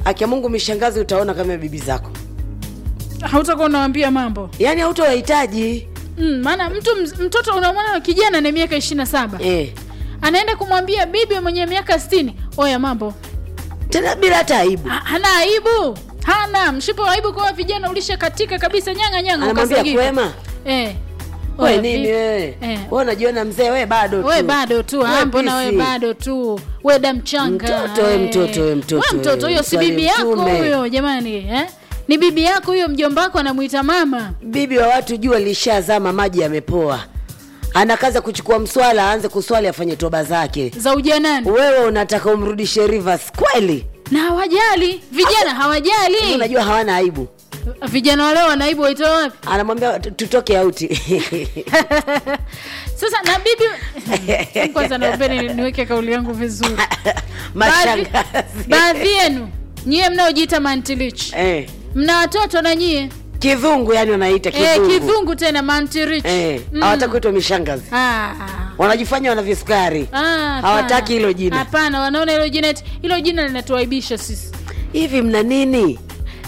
akia mungu mishangazi utaona kama bibi zako hautakuwa unawambia mambo yaani hautawahitaji mm, maana mtu mz- mtoto unamwona kijana na miaka ishiri na saba eh. anaenda kumwambia bibi mwenye miaka sitini oya mambo tena bila hata aibu Ha- hana aibu hana mshipo wa aibu kwa vijana ulisha katika kabisa nyanga nyanga anamwambia ukasagika. kwema eh. we Oya, nini vi- wewe eh. we unajiona mzee we bado tu we bado tu We ah, mbona we pisi. bado tu we damchanga Mtoto, we mtoto, we mtoto, we mtoto we huyo si mswali bibi yako mtume. huyo jamani eh? ni bibi yako huyo mjomba wako anamwita mama bibi wa watu jua lishazama maji yamepoa ana kazi ya kuchukua mswala aanze kuswali afanye toba zake za ujanani wewe unataka umrudishe rivers kweli na hawajali vijana hawajali unajua hawana aibu vijana waleo wanaibu waitoa wapi anamwambia "Tu- tutoke auti sasa na bibi kwanza naombeni niweke kauli yangu vizuri Baadhi- mashangazi baadhi yenu nyie mnaojiita mantilich eh. mna watoto na nyie kidhungu yani wanaita eh, kidhungu kidhungu tena mantirich Eh, hawataki kuitwa mishangazi Ah, wanajifanya wana visukari ah, hapana. hawataki hilo jina hapana wanaona hilo jina eti- hilo jina linatuaibisha sisi hivi mna nini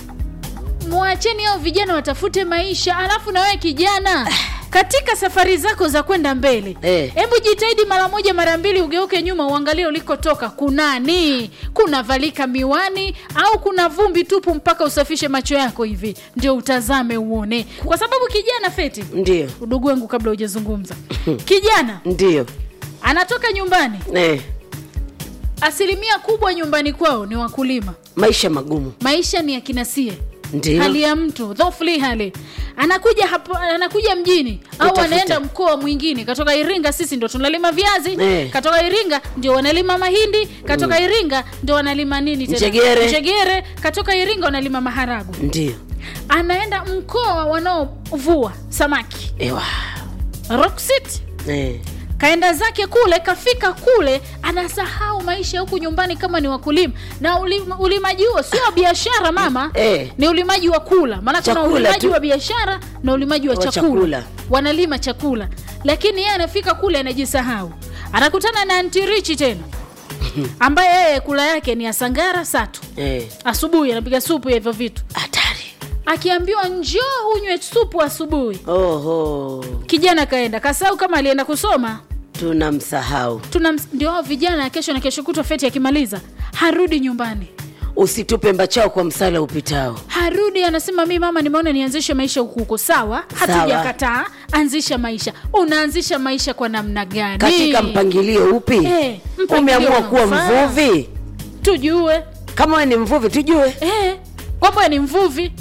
mwacheni hao vijana watafute maisha alafu na wewe kijana katika safari zako za kwenda mbele Eh. hebu jitahidi mara moja mara mbili ugeuke nyuma uangalie ulikotoka kunani kunavalika miwani au kuna vumbi tupu mpaka usafishe macho yako hivi ndio utazame uone kwa sababu kijana feti ndio udugu wangu kabla hujazungumza kijana ndio anatoka nyumbani eh. asilimia kubwa nyumbani kwao ni wakulima maisha magumu maisha ni akinasie ndio hali ya mtu dhofli hali anakuja hapo anakuja mjini au Kutafuta. anaenda mkoa mwingine katoka iringa sisi ndo tunalima viazi Eh. katoka iringa ndio wanalima mahindi katoka iringa ndio wanalima nini tena? Njegere. njegere katoka iringa wanalima maharagu ndio anaenda mkoa wanaovua samaki ewa rock city eh. kaenda zake kule kafika kule anasahau maisha ya huku nyumbani kama ni wakulima na ulima, ulimaji huo sio wa biashara mama Eh. ni ulimaji wa kula maana kuna Chakula ulimaji tu. wa biashara na ulimaji wa Wa chakula. chakula. wanalima chakula lakini yeye anafika kule anajisahau anakutana na antirichi tena ambaye yeye kula yake ni asangara satu eh. asubuhi anapiga supu ya hivyo vitu hatari akiambiwa njoo unywe supu asubuhi oho kijana kaenda kasahau kama alienda kusoma tunamsahau tuna ndio hao vijana kesho na kesho kutwa feti akimaliza harudi nyumbani usitupe mbachao kwa msala upitao harudi anasema mi mama nimeona nianzishe maisha huku huko sawa hatujakataa anzisha maisha unaanzisha maisha kwa namna gani katika mpangilio upi Eh, mpangilio umeamua kuwa unaofaa. mvuvi tujue kama we ni mvuvi tujue eh, kwamba ni mvuvi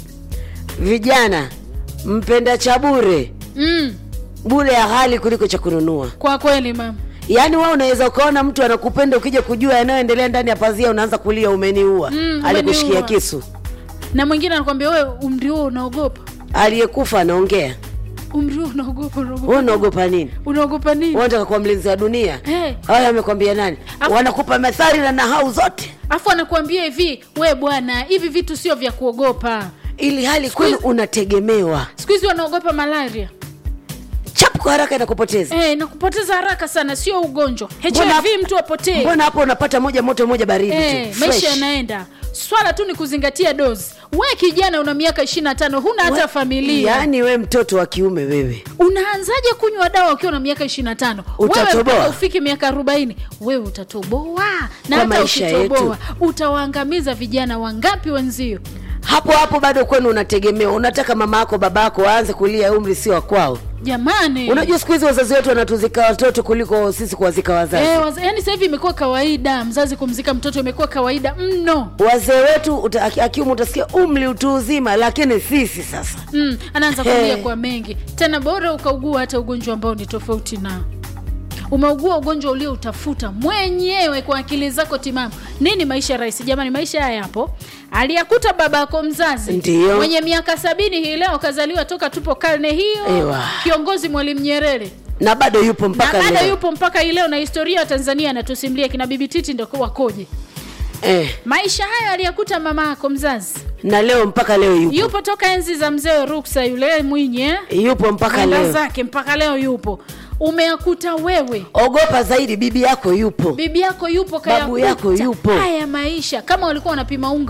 vijana mpenda cha bure mm, bure ya hali kuliko cha kununua kwa kweli mama yaani we unaweza ukaona mtu anakupenda ukija kujua yanayoendelea ndani ya pazia unaanza kulia umeniua Mm, alikushikia umeniua. kisu na mwingine anakwambia wewe umri huo unaogopa aliyekufa anaongea umri huo unaogopa we unaogopa unaogopa nini unaogopa nini unataka kuwa mlinzi wa dunia Eh. haya amekwambia nani Afu- wanakupa methali na nahau zote afu anakuambia hivi we bwana hivi vitu sio vya kuogopa ili hali kwenu unategemewa siku hizi wanaogopa malaria chapu kwa haraka inakupoteza Eh, na kupoteza haraka sana sio ugonjwa Mbona- hiv mtu apotee mbona hapo unapata moja moto moja baridi Eh, tu maisha fresh. yanaenda swala tu ni kuzingatia dozi we kijana una miaka ishiri na tano huna hata We- familia yaani we mtoto wa kiume wewe unaanzaje kunywa dawa ukiwa na miaka ishiri na tano wewe Utatoboa. mpaka ufike miaka arobaini wewe utatoboa na Kwa hata maisha ukitoboa utawaangamiza vijana wangapi wenzio hapo hapo bado kwenu unategemewa unataka mama yako baba yako waanze kulia umri sio wa kwao jamani unajua siku hizi wazazi wetu wanatuzika watoto kuliko sisi kuwazika wazazi Eh, waza- yaani sasa hivi imekuwa kawaida mzazi kumzika mtoto imekuwa kawaida mno wazee wetu uta- aki- akiume utasikia umri utu uzima lakini sisi sasa mm, anaanza Hey. kulia kwa mengi tena bora ukaugua hata ugonjwa ambao ni tofauti nao umeugua ugonjwa ulioutafuta mwenyewe kwa akili zako timamu nini maisha rahisi jamani maisha haya yapo aliyakuta baba yako mzazi Ndiyo. mwenye miaka sabini hii leo kazaliwa toka tupo karne hiyo Ewa. kiongozi mwalimu nyerere na bado yupo na mpaka bado leo yupo mpaka hii leo na historia ya tanzania anatusimulia kina bibi titi ndo wakoje eh, maisha hayo aliyakuta mama yako mzazi na leo mpaka leo yupo yupo toka enzi za mzee ruksa yule mwinyi eh? yupo mpaka Mwenda leo zake mpaka leo yupo umeakuta wewe ogopa zaidi bibi yako yupo bibi yako yupo Babu yako kayakuta yupo. haya maisha kama walikuwa wanapima unga